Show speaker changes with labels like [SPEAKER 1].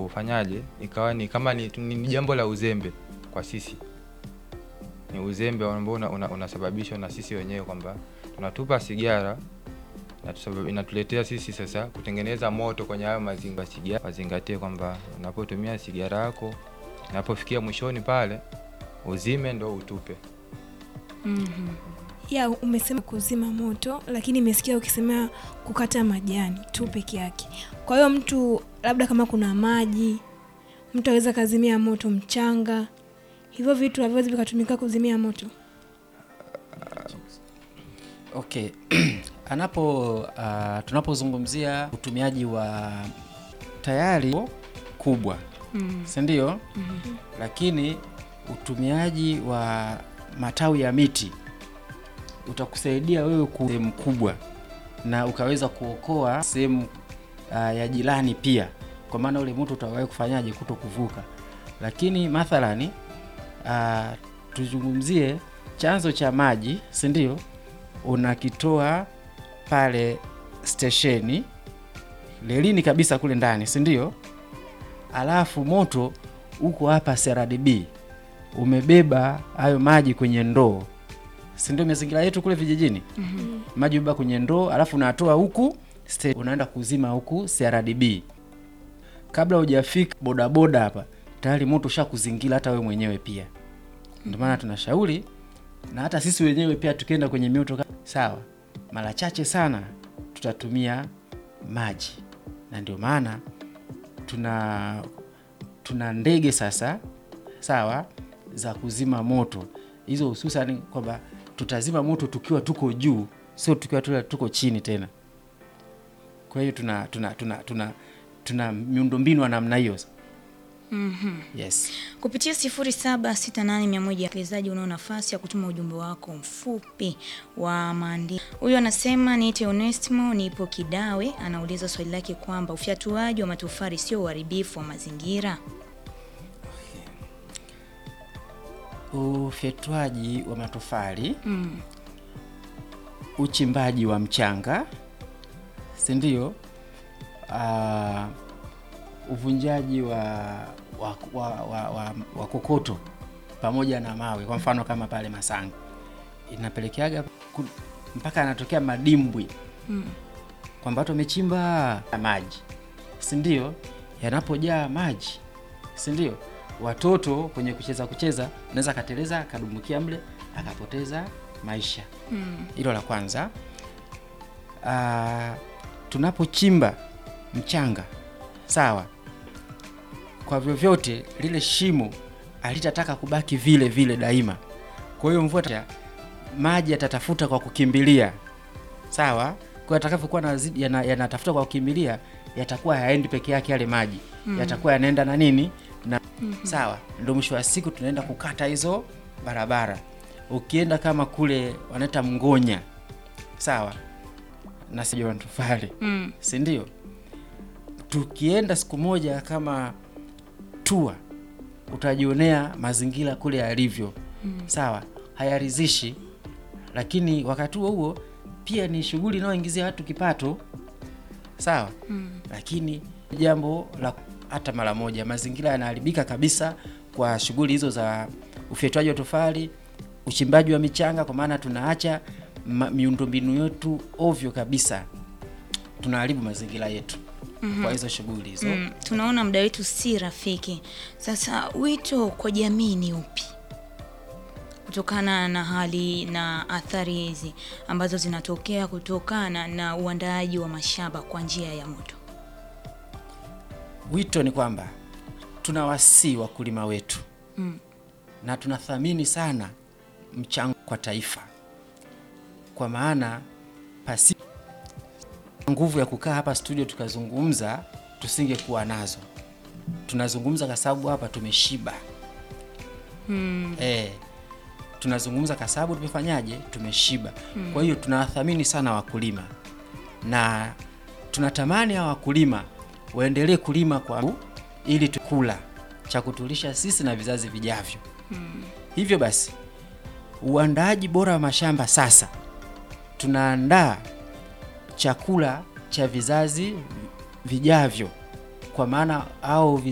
[SPEAKER 1] kufanyaje, ikawa ni kama ni, ni, ni jambo la uzembe kwa sisi, ni uzembe ambao una, una, unasababishwa na sisi wenyewe kwamba tunatupa sigara na tusabab- inatuletea sisi sasa kutengeneza moto kwenye hayo mazingira. Sigara wazingatie kwamba unapotumia sigara yako unapofikia mwishoni pale uzime ndo utupe.
[SPEAKER 2] ya umesema kuzima moto, lakini imesikia ukisema kukata majani tu peke yake. Kwa hiyo mtu labda kama kuna maji, mtu aweza kazimia moto, mchanga, hivyo vitu haviwezi vikatumika kuzimia moto.
[SPEAKER 3] Okay. Anapo uh, tunapozungumzia utumiaji wa tayari kubwa si ndio? Lakini utumiaji wa matawi ya miti utakusaidia wewe ku sehemu kubwa na ukaweza kuokoa sehemu uh, ya jirani pia, kwa maana ule moto utawahi kufanyaje kuto kuvuka. Lakini mathalani uh, tuzungumzie chanzo cha maji si ndio? unakitoa pale stesheni lelini kabisa kule ndani si ndio? Alafu moto uko hapa CRDB umebeba hayo maji kwenye ndoo, si ndio? Mazingira yetu kule vijijini maji ubeba kwenye ndoo, alafu unatoa huku ste- unaenda kuzima huku CRDB. Kabla hujafika bodaboda hapa tayari moto ushakuzingira hata wewe mwenyewe pia. Ndio maana tunashauri na hata sisi wenyewe pia tukienda kwenye mioto ka- sawa, mara chache sana tutatumia maji, na ndio maana tuna tuna ndege sasa, sawa, za kuzima moto hizo, hususan kwamba tutazima moto tukiwa tuko juu, sio tukiwa tu- tuko chini tena. Kwa hiyo tuna tuna tuna tuna, tuna miundombinu ya namna hiyo. Yes.
[SPEAKER 4] Kupitia 0768 msikilizaji, unao nafasi ya kutuma ujumbe wako mfupi wa maandishi. Huyu anasema niite Onesimo, nipo Kidawe. Anauliza swali lake kwamba ufyatuaji wa matofali sio uharibifu wa mazingira.
[SPEAKER 3] Ufyatuaji wa matofali uchimbaji wa mchanga, si ndio? Ah, uvunjaji wa wa, wa, wa, wa, wa kokoto pamoja na mawe, kwa mfano kama pale Masanga inapelekeaga ku- mpaka anatokea madimbwi kwamba watu wamechimba maji, si ndio? Yanapojaa maji, si ndio? Watoto kwenye kucheza kucheza, unaweza akateleza akadumbukia mle akapoteza maisha. Hilo la kwanza. Ah, tunapochimba mchanga, sawa, kwa vyovyote lile shimo alitataka kubaki vile vile daima. Kwa hiyo mvua ta- maji yatatafuta kwa kukimbilia, sawa. Kwa hiyo atakavyokuwa yanazidi- yana- yanatafuta kwa kukimbilia, yatakuwa hayaendi peke yake yale maji, yatakuwa yanaenda na nini na sawa. Ndio mwisho wa siku tunaenda kukata hizo barabara. Ukienda kama kule wanaita Mngonya, sawa, na sio matofali
[SPEAKER 4] Mm.
[SPEAKER 3] si ndio? Tukienda siku moja kama tua, utajionea mazingira kule yalivyo. Sawa, hayaridhishi, lakini wakati huo huo pia ni shughuli inayoingizia watu kipato. Sawa, lakini jambo la hata mara moja, mazingira yanaharibika kabisa kwa shughuli hizo za ufyatuaji wa tofali, uchimbaji wa michanga, kwa maana tunaacha ma- miundombinu yetu ovyo kabisa tunaharibu mazingira yetu kwa hizo shughuli hizo.
[SPEAKER 4] Mm, tunaona muda wetu si rafiki. Sasa wito kwa jamii ni upi kutokana na hali na athari hizi ambazo zinatokea kutokana na uandaaji wa mashamba kwa njia ya moto?
[SPEAKER 3] Wito ni kwamba tunawasii wakulima wetu na tunathamini sana mchango kwa taifa, kwa maana pasi nguvu ya kukaa hapa studio tukazungumza tusingekuwa nazo. Tunazungumza kwa sababu hapa tumeshiba. Eh, tunazungumza kwa sababu tumefanyaje? Tumeshiba. Kwa hiyo tunawathamini sana wakulima na tunatamani hawa wakulima waendelee kulima kwa ili tukula cha kutulisha sisi na vizazi vijavyo. Hivyo basi uandaaji bora wa mashamba sasa, tunaandaa chakula cha vizazi vijavyo, kwa maana au